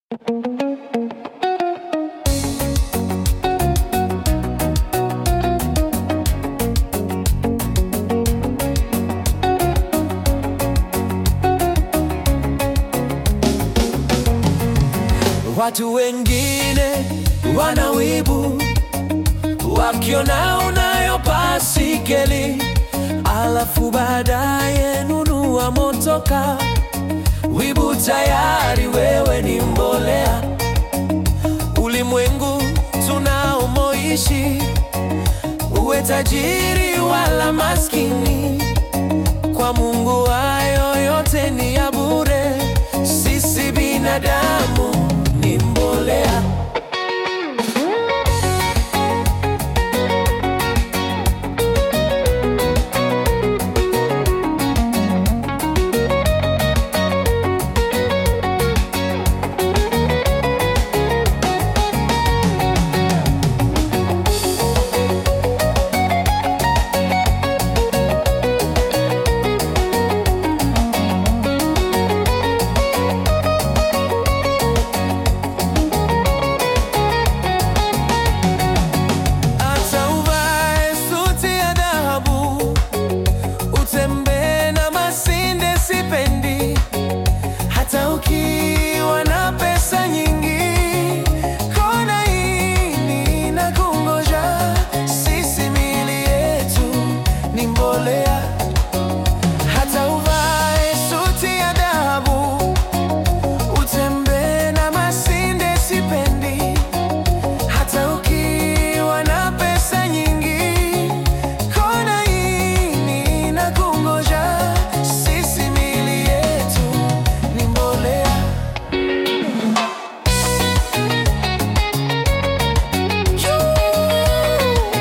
Watu wengine wana wivu wakiona unayo basikeli, alafu baadaye nunua motoka. Wivu tayari, wewe ni mbolea. Ulimwengu tunaomoishi, uwe tajiri wala maskini, kwa Mungu hayo yote ni ya bure. Sisi binadamu ni mbolea. Hata uvae suti ya dhahabu, utembee na masinde, sipendi. Hata ukiwa na pesa nyingi, kona hii na kungoja. Sisi miili yetu ni mbolea. Hata uvae suti ya dhahabu, utembee na masinde, sipendi. Hata ukiwa na pesa nyingi, kona hii na kungoja. Sisi miili yetu ni mbolea. Juu.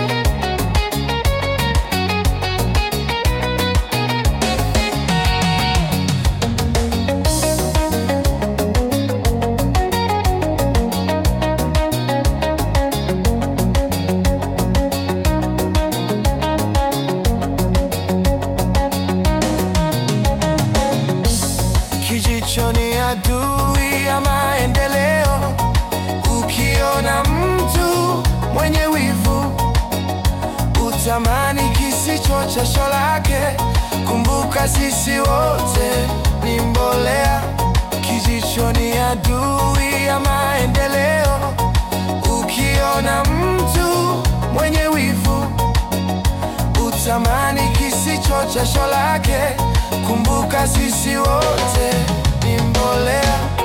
Kijicho ni adui ya maendeleo. Ukiona mtu mwenye wivu, utamani kisicho chasho lake. Kumbuka sisi wote ni mbolea. Kijicho ni adui ya maendeleo. Ukiona mtu mwenye wivu utamani kisicho chasho lake. Kumbuka sisi wote ni mbolea.